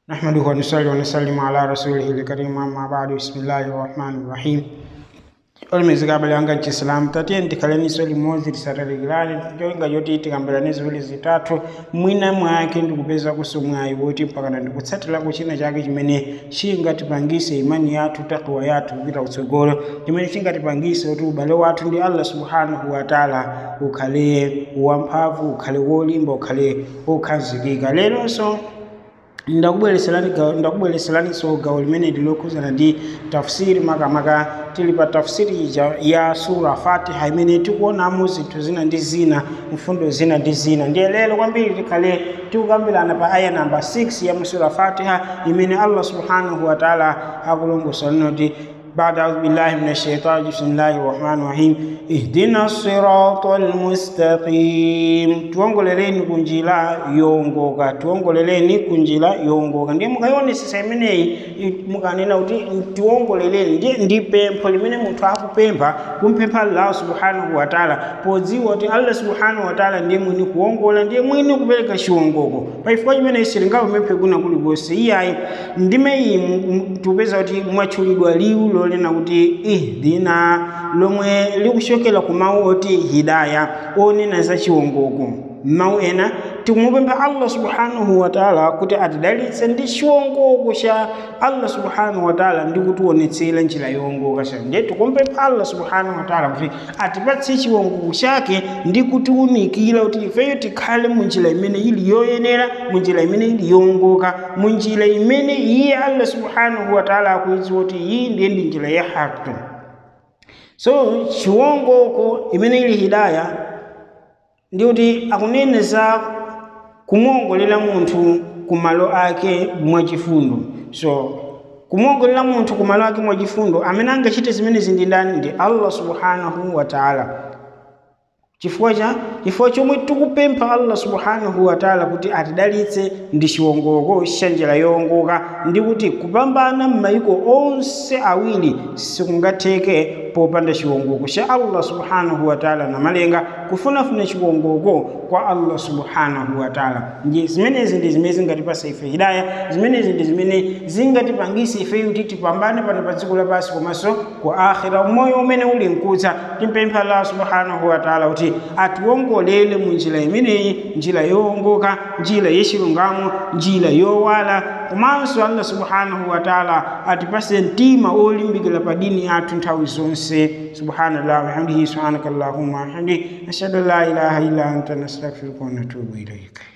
نحمده ونصلي ونسلم على رسوله الكريم أما بعد بسم الله الرحمن الرحيم olimezeka abale anga chisilamu tatiye ndikaleniso limodzi lisatalikirani cholinga choti tikambirane ziwiri zitatu mwina mwake ndikupeza kusomwayi woti mpakana ndikutsatirako china chake chimene chingatipangise imani yathu takwa yathu kupita kutsogolo chimene chingatipangise kuti ubale wathu ndi allah subhanahu wataala ukhale wamphamvu ukhale wolimba ukhale wokhazikika leronso ndakubwereseraniso gawo limene lilokhuzana ndi tafsiri makamaka tili pa tafsiri ija ya sura fatiha imene tikuonamo zinthu zina ndi zina mfundo zina ndi zina ndiye lero kwambiri tikhale tikukambirana pa aya namba 6 ya musura fatiha imene allah subhanahu wataala akulongosola noti بعد أعوذ بالله من الشيطان بسم الله الرحمن الرحيم اهدنا الصراط المستقيم tuongoleleni kunjira yongoka tuongoleleni kunjira yongoka ndiye mukayionesesa imeneyi mukanena kuti tiongoleleni ndiye ndi pempho limene munthu akupempha kumpempha allah subhanahu wataala podziwa kuti allah subhanahu wataala ndiye mwini kuongola ndiye mwini kupereka chiwongoko pachifukwa chimeneyi sitingapemphe kuna kulikonse iyayi ndime iyi tikupeza kuti mwatchulidwa liwu lolena kuti ihdina lomwe likuchokera ku mawu oti hidaya onena za chiwongoko mawu ena tikumupempha allah subhanahu wataala kuti atidalitse ndi chiwongoko cha allah subhanahu wataala ndi kutionetsera njira yowongoka cha ndiye tikumpempha allah subhanahu wataala kuti atipatse chiwongoko chake ndi kutiwunikira kuti ifeyo tikhale mu njira imene ili yoyenera mu njira imene ili yowongoka mu njira imene iye allah subhanahu wataala akuidziwa kuti iyi ndiye ndi njira ya haki so chiwongoko imene ili hidaya ndi kuti akuneneza kumuongolera munthu kumalo ake mwachifundo so kumuongolera munthu kumalo ake mwachifundo amene angachite zimenezi ndi ndani ndi allah subhanahu wataala chifukwa cha chifukwa chomwe tikupempha allah subhanahu wataala kuti atidalitse ndi chiwongoko cha njira yowongoka ndi kuti kupambana m'mayiko onse awiri sikungatheke popanda chiwongoko cha allah subhanahu wataala namalenga kufunafuna chiwongoko kwa allah subhanahu wataala nje zimenezi ndi zimene zingatipasa ife hidaya zimenezi ndi zimene zingatipangise ife kuti tipambane pano pa dziko lapansi komanso ku akhira moyo umene uli mkutsa timpempha allah subhanahu wataala kuti atiwongolere mu njira imeneyi njira yowongoka njira yachilungamo njira yowala komanso allah subhanahu wataala atipase mtima olimbikira pa dini yathu nthawi zonse subhanallah wahamdihi subhanaka allahumma wahamdi ashhadu an la ilaha illa anta nastaghfiruka wa natubu ilaika